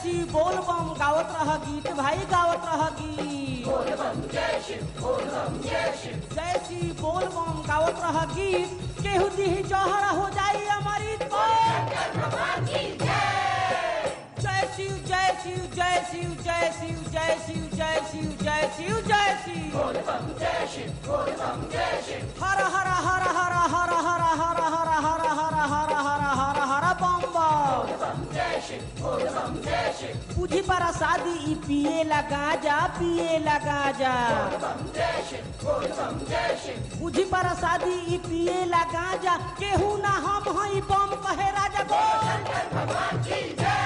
शिव बोल बम गावत रह गीत भाई गावत रह गीत जय शिव बोल बम गावत रह गीत केहू दिही जहर हो जाई अमृत जय शिव जय शिव जय शिव जय शिव जय शिव जय शिव जय शिव जय शिव हर हर हर हर हर हर हर हर हर हर हर हर हर हर बम बम बुझी पारा शादी ई पिए लगा जा पिए लगा जा बुझी पारा शादी ई पिए लगा जा केहू ना हम हई बम कहे राजा बोल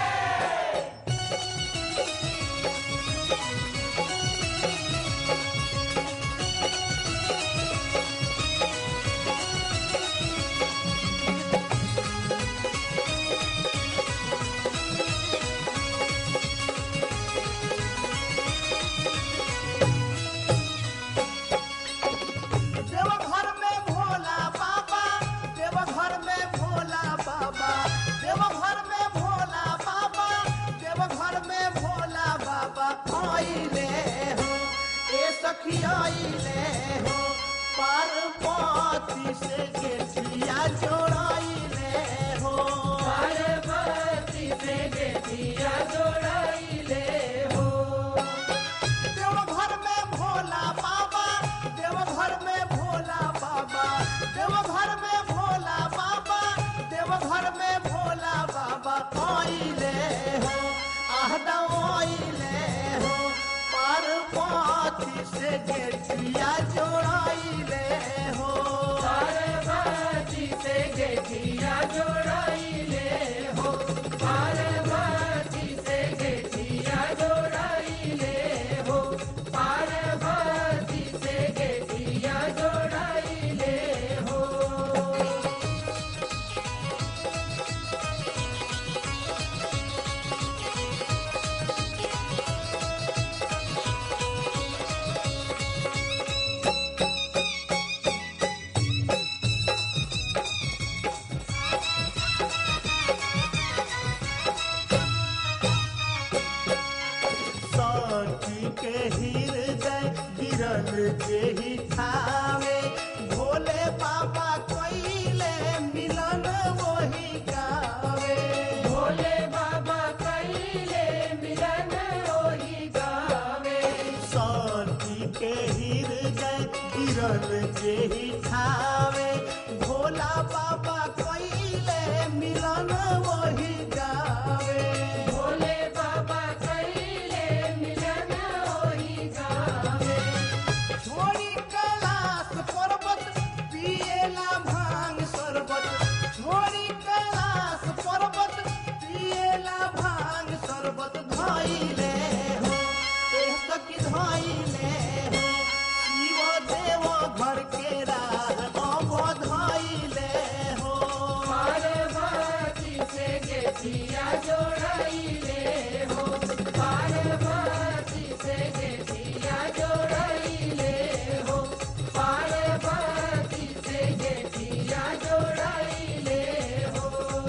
देवघर में भोला बाबा देवघर में भोला बाबा देवघर में भोला बाबा देवघर में भोला बाबा आइले हो ए सखी आइले हो पार्वती से गेठिया जोड़ाइले हो पार्वती से गेठिया जोड़ाइले हो देवघर में भोला बाबा देवघर में भोला बाबा देवघर में भोला बाबा देवघर में भोला बाबा आइले हो आहदा आइले हो पार्वती से गेठिया जोड़ाइले हो पार्वती से गेठिया जोड़ाइले हो पार्वती से गेठिया जोड़ाइले हो पार्वती से गेठिया जोड़ाइले हो साथी के हृदय गिरल जेहि ठावे भोले बाबा कोइले मिलन वही गावे भोले बाबा कोइले मिलन वही गावे साथी के हृदय गिरल जेहि ठावे भोला बाबा कोइले मिलन वही गावे भोले बाबा कोइले मिलन वही गावे छोड़ी कैलाश पर्वत पिएला भांग शरबत छोड़ी कैलाश पर्वत पिएला भांग शरबत धइले हो एह सखी धइले हो शिव देव घर के राह अब धइले हो पार्वती से गेठिया जोड़ाइले हो पार्वती से गेठिया जोड़ाइले हो पार्वती से गेठिया जोड़ाइले हो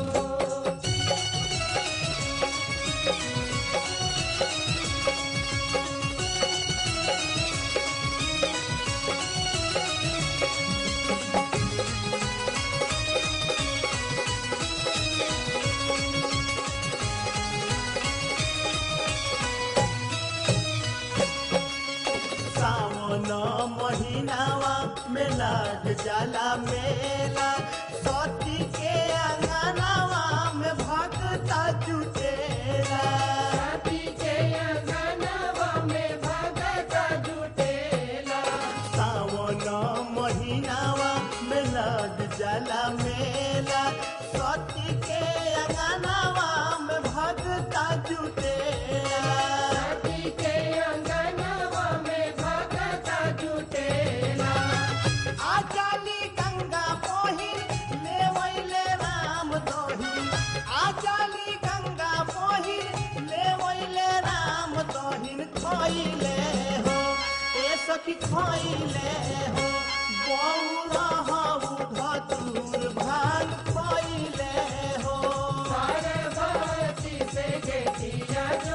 सावन महीनावा में लाग जाला मेला सती के अंगनावा में भक्ता जुटेला सती के अंगनावा में भक्ता जुटेला सावन महीनावा में लाग जाला मेला सती के अंगनावा में भक्ता जुटेला सती के अंगनावा में भक्ता जुटेला आजाली गंगा पोहिर लेवैले राम दोहिर आजाली गंगा पोहिर लेवैले राम दोहिर खइले हो ए सखी खइले हो बौरा हऊ धतूर भाग खइले हो पार्वती से गेठिया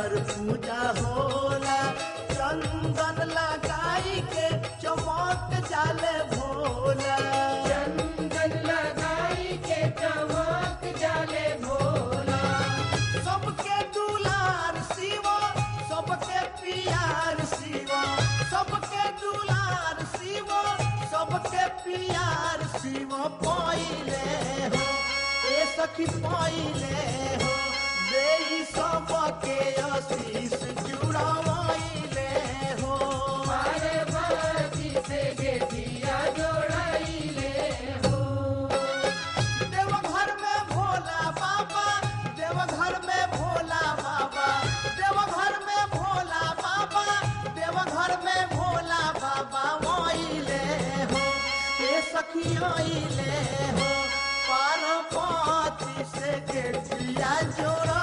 पर पूजा होला चंदन लगाई के चमक जाले भोला चंदन लगाई के चमक जाले भोला सबके दुलार शिवा सबके प्यार शिवा सबके दुलार शिवा सबके प्यार शिवा पाइले हो ए सखी पाइले हो देई सबके आशीष जुड़ावाइले हो पार्वती से गेठिया जोड़ाइले हो देवघर में भोला बाबा देवघर में भोला बाबा देवघर में भोला बाबा देवघर में भोला बाबा आइले हो हे सखी आइले हो पार्वती से गेठिया जोड़ा